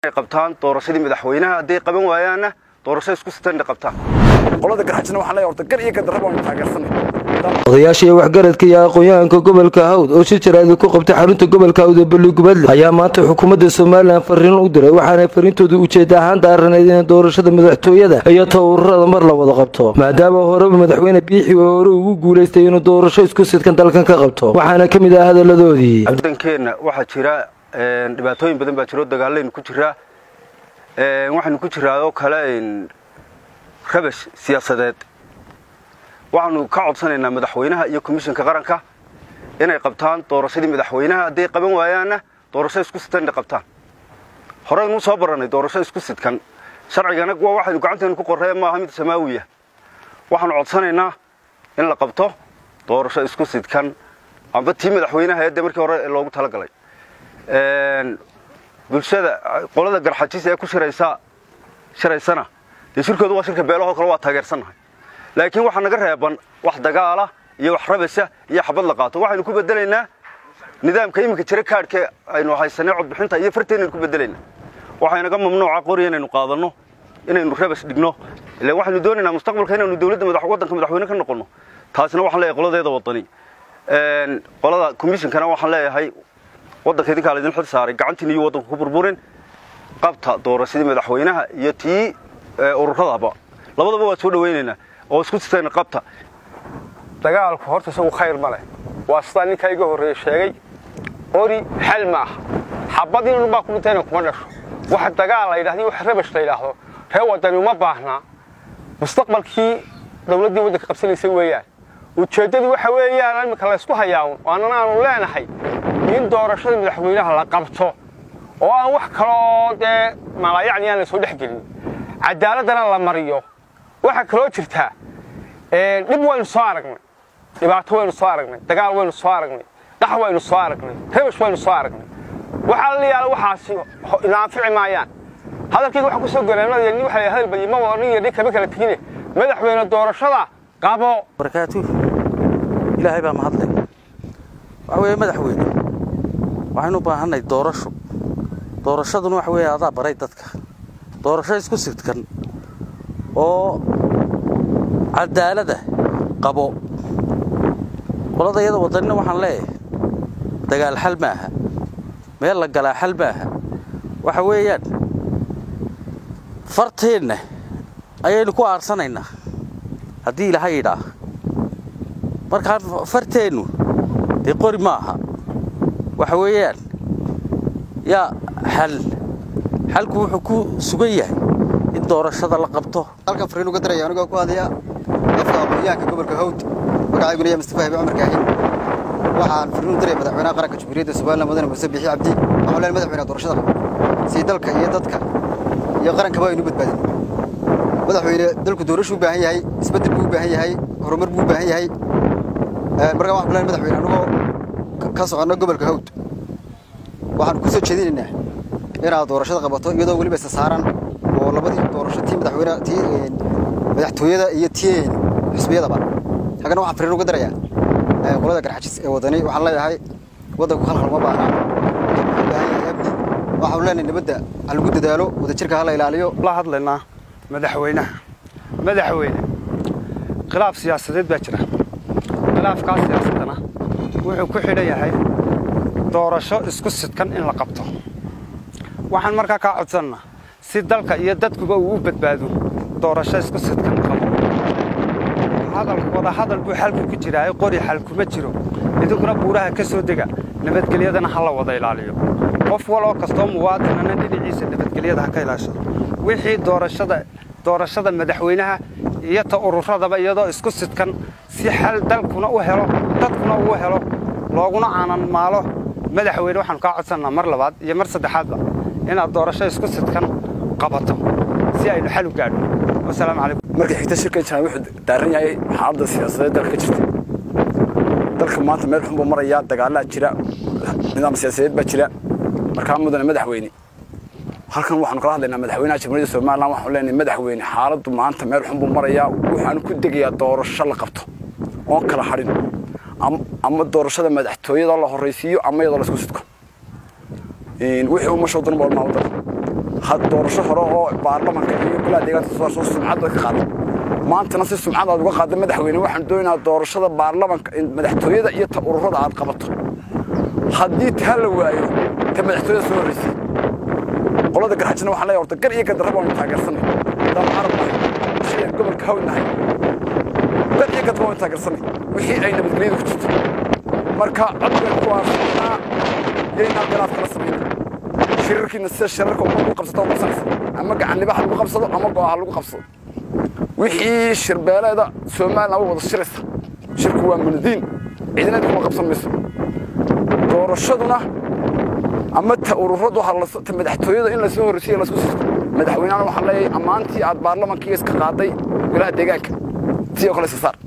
qabtaan doorashadii madaxweynaha hadday qaban waayaanna doorasho isku sitan qabtaan qolada garxajina waxaan leeyahay horta gar iyo gadarra baan taageersanay odayaasha iyo waxgaradka iyo aqoon-yahanka gobolka hawd oo si jaraadi ku qabtay xarunta gobolka hawd ee balligubadle ayaa maanta xukuumadda somalilan fariin u diray waxaana fariintooda ujeeda ahaan daaraneyd in doorashada madaxtooyada iyo tawarurada mar la wada qabto maadaama horeba madaxweyne biixi oo hore ugu guulaystay inuu doorasho isku sidkan dalkan ka qabto waxaana ka mid ah hadaladoodii dankeenna waxaa jira dhibaatooyin badan baa jiro dagaalaynu ku jiraa waxaynu ku jiraa oo kale rabash siyaasadeed waxaanu ka codsanaynaa madaxweynaha iyo komishanka qaranka inay qabtaan doorashadii madaxweynaha hadday qaban waayaanna doorasho isku sidkan qabtaan horeynuu soo barannay doorasho isku sidkan sharcigana waa waxaynu gacanteenu ku qorree maaha mid samaawiya waxaanu codsanaynaa in la qabto doorasho isku sidkan amba tii madaxweynaha ee dee markii hore loogu talagalay bulshada qolada garxajis ee ku shiraysa shiraysana dee shirkoodu waa shirka beelahoo kale waa taageersannahay laakiin waxaa naga reeban wax dagaala iyo wax rabasha iyo xabad la qaato waxaynu ku bedelaynaa nidaamka iminka jira kaadhka aynu haysanay codbixinta iyo farteennaynu ku bedelaynaa waxaynaga mamnuuca qori inaynu qaadanno inaynu rabash dhigno ila waxaynu doonaynaa mustaqbalka inaynu dowladda madax waddanka madaxweyne ka noqonno taasina waxaan leeyahay qoladeeda wadani qolada commissionkana waxaan leeyahay waddanka idinkaa laydin xil saaray gacantiin iyo waddanku ku burburin qabta doorashadii madaxweynaha iyo tii ururadaba labadaba waa soo dhawaynaynaa oo isku sitayna qabta dagaalku horta isagu khayr ma leh waa sidaa ninkaa iga horreeye sheegay qori xal ma aha xabad inun baa ku dhintayna kuma dhasho wax dagaal la yidhahdo wax rabash la yidhaahdo ree waddani uma baahnaa mustaqbalkii dawladdii waddanka qabsanaysa weeyaan ujeeddadu waxa weeyaan imika laysku hayaa waanana aanu leenahay in doorashada madaxweynaha la qabto oo aan wax kaloo dee malaayacni aan laysoo dhex gelin cadaaladana la mariyo waxaa kaloo jirtaa dhib waynu soo aragnay dhibaato waynu soo aragnay dagaal waynu soo aragnay dhax waynu soo aragnay rabash waynu soo aragnay waxaa la yaala waxaasi ina anfici maayaan hadalkayga waxaa ku soo golaanadaya nin waxa la hadal badiyay ma nin iyo nin kama kala tegine madaxweyne doorashada qabo barakaatu ilaahay baa mahadlay waxa weeye madaxweyne waxaynu u baahanay doorasho doorashaduna waxa weeye adaa baray dadka doorasho isku sidkan oo cadaalada qabo qolada iyada wadanina waxaan leeyahay dagaal xal maaha meel la galaa xal maaha waxa weeyaan farteenna ayaynu ku aarsanaynaa haddii ilaha yidhaah markaan farteennu dee qori maaha waxa weeyaan yaa xal xalku wuxuu ku sugan yahay in doorashada la qabto halkan fariin uga daraya anigoo ku hadaya afka aqoonyahanka gobolka hawd magacayguna yaa mustafa habi cumar kaahin waxaan fariin u diraya madaxweynaha qaranka jamhuuriyadda somaliland mudane muuse biixi cabdi waxaan leeyahay madaxweynaha doorashada qabo si dalka iyo dadka iyo qarankaba aynu badbaadin madaxweyne dalku doorashu u baahan yahay isbeddel buu u baahan yahay horumar buu u baahan yahay markaa waxaan leeyahay madaxweyne anigoo ka soconno gobolka hawd waxaan ku soo jeedinaynaa inaad doorashada qabato iyadoo weliba isa saaran oo labadii doorasho tii madaxweyne tii madaxtooyada iyo tii xisbiyadaba haddana waxaan fariin uga darayaa qolada garxajis ee wadani waxaan leeyahay waddanku khalkhal ma baahna baahan yahay amni waxaanu leenahay nabadda ha lagu dadaalo wadajirka ha la ilaaliyo la hadlaynaa madaxweynaha madaxweyne khilaaf siyaasadeed baa jira khilaafkaas siyaasadana wuxuu ku xidhan yahay doorasho isku sidkan in la qabto waxaan markaa kaa codsannaa si dalka iyo dadkuba uu u badbaado doorasho isku sidkan qabo wada hadal buu xalku ku jiraaye qori xal kuma jiro idinkuna buuraha ka soo dega nabadgelyadana ha la wada ilaaliyo qof waloo kastoo muwaadinana dhinaciisa nabadgelyada ha ka ilaashado wixii doorashada doorashada madaxweynaha iyo ta ururadaba iyadoo isku sidkan si xal dalkuna u helo dadkuna uu helo looguna aanan maalo madaxweyne waxaanu kaa codsannaa mar labaad iyo mar saddexaadba inaad doorasho isku sidkan qabato si aynu xal u gaadho wasalaamu calaykum markii xigta shirkan jiraan wuxuu daaran yahay xaaladda siyaasadeed dalka ka jirta dalka maanta meel xun buu marayaa dagaalaa jira nidaam siyaasadeed baa jira markaa mudane madaxweyne halkan waxaanu kala hadlaynaa madaxweynaha jamhuuriyadda somaliland waxaanu leenahay madaxweyne xaaladdu maanta meel xun buu marayaa waxaanu ku degayaa doorasho la qabto oon kala hadhin ama doorashada madaxtooyada la horraysiiyo ama iyadoo la isku sidko wixii umashoo dhan baa waddan had doorasho hore oo baarlamanka iyo golaha deegaanka soo soo sumcadda ka qaada maantana si sumcad aad uga qaada madaxweyne waxaan doonayaa doorashada baarlamanka in madaxtooyada iyo ta ururada aad qabato haddii taa la waayo ta madaxtooyada soo horreysay qolada garxajina waxaan leeyahay horta gar iyo gadarraba waanu taageersanay haddaan carab nahay shayaan gobolka hawd nahay gar iyo gadarraba waanu taageersanay wixii ay nabadgelyada ku jirto marka codkan kuwaasnaa yaynaan khilaaf kala samayna shirarkiina sida shirarka umad lagu qabsato oo qabsanaysa ama gacanniba ha lagu qabsado ama go'a ha lagu qabsado wixii shirbeeleeda somalilan u wada shiraysa shirku waa munadiin ciidinada kuma qabsan mayso doorashaduna ama ta ururadu ta madaxtooyada in lasoo horreysiyo lasku sisto madaxweynahana waxaan leeyahay ammaantii aad baarlamankiiga iska qaaday golaha deegaanka sidoo kale iska saar